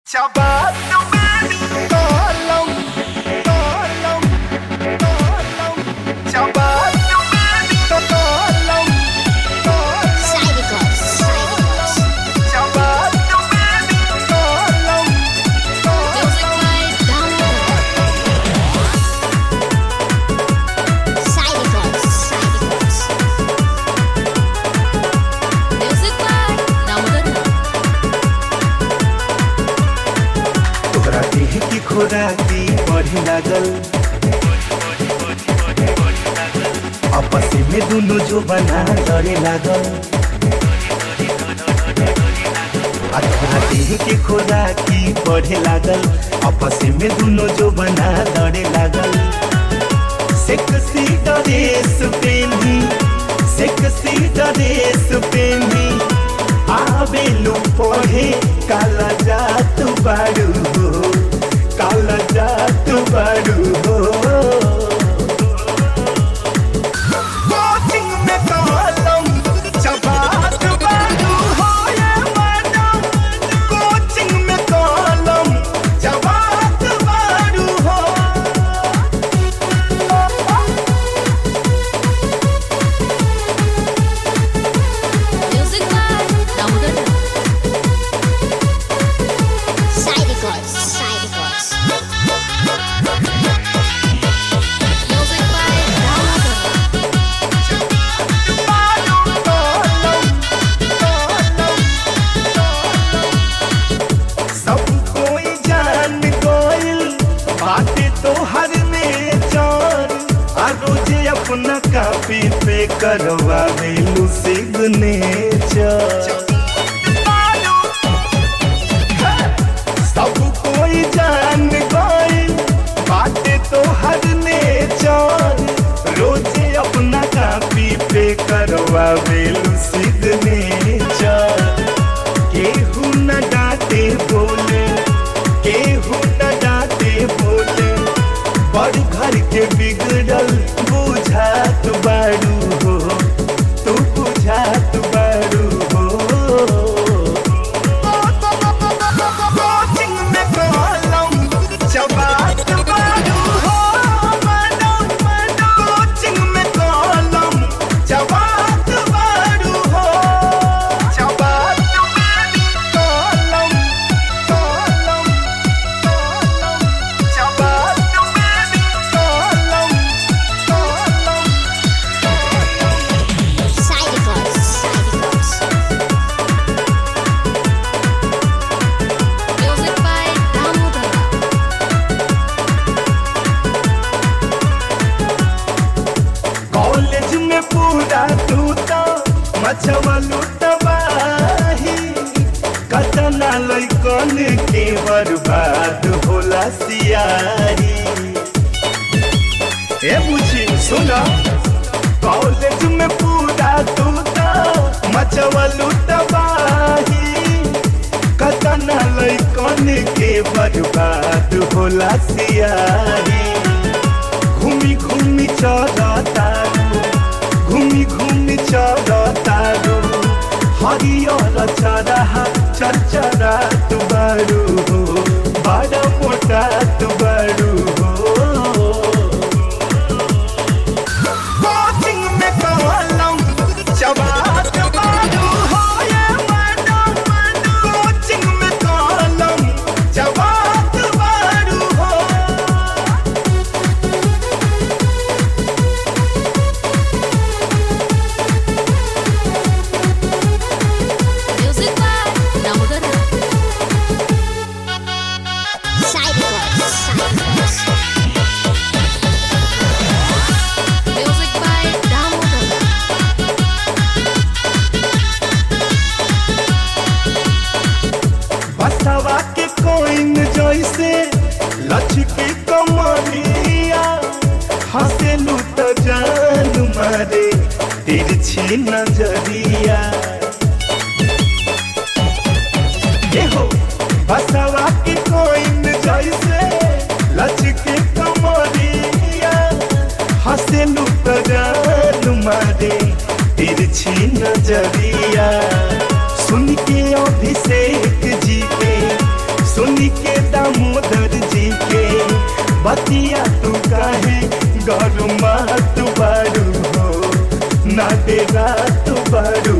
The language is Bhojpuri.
Shabbat Tolong Tolong Tolong Shabbat Tolong Sidicals, sidicals. Shabbat Tolong Music by Download. Sidicals, sidicals. Music by Download. तोहरा देह की खोराकी बढ़ी लागल आपस में दुनु जो बना लड़े लागल आ तोहरा देह की खोराकी बढ़े लागल आपस में दुनु जो बना लड़े लागल सेक्सी ड्रेस पेनी सेक्सी ड्रेस पेनी आवेलू पढ़े काला जात बाड़ू हो काला जात बाड़ू हो कोचिंग में कलम चबात बाड़ू हो ये मैडम कोचिंग में कलम चबात बाड़ू हो Music by Download. Sidicals, sidicals. Music by Download. सब कोई जान गइल बाटे तोहर में जान आ रोजे अपना कापी पे करवा देलू सिग्नेचर सब कोई जान गइल बाटे तोहर में जान रोजे अपना कापी पे करवा देलू सिग्नेचर केहू न डांटे बोले केहू न डांटे बोले बड़ घर के बिगड़ल बुझात बाड़ू हो तू बुझात बाड़ू हो कोचिंग में कलम चबात बाड़ू हो मैडम मैडम कोचिंग में कलम चबात बाड़ू हो चबात कलम कलम कलम चबात कलम कलम Sidicals, sidicals. Music by Download. College में पूरा तू तो मचवलू तबाही कतना लैकन के बर्बाद होला सियारी ए बुझी सुना कॉलेज में पूरा तू तो मचवलू तबाही कतना लैकन के बर्बाद होला सियारी घूमी घूमी चरतारू घूमी घूमी चरतारू हरियर चरहा चरचरा तुबारू हो बड़ा मोटा तुबारू हो कोचिंग में कलम चबात बारू हो ये मैडम मैडम कोचिंग में कलम चबात बारू हो Music by Download. Sidicals, sidicals. Music by Download. बसवा के कोइन जैसे लचके कमरिया हंसेलू तो जान मारे तिरछी नजरिया एहो बसवा के कोइन जैसे लचके कमरिया हंसेलू तो जान मारे तिरछी नजरिया सुन के अभिषेक जी के सुन धनिया तू काहे गरमा तू बारू हो ना दे रात बारू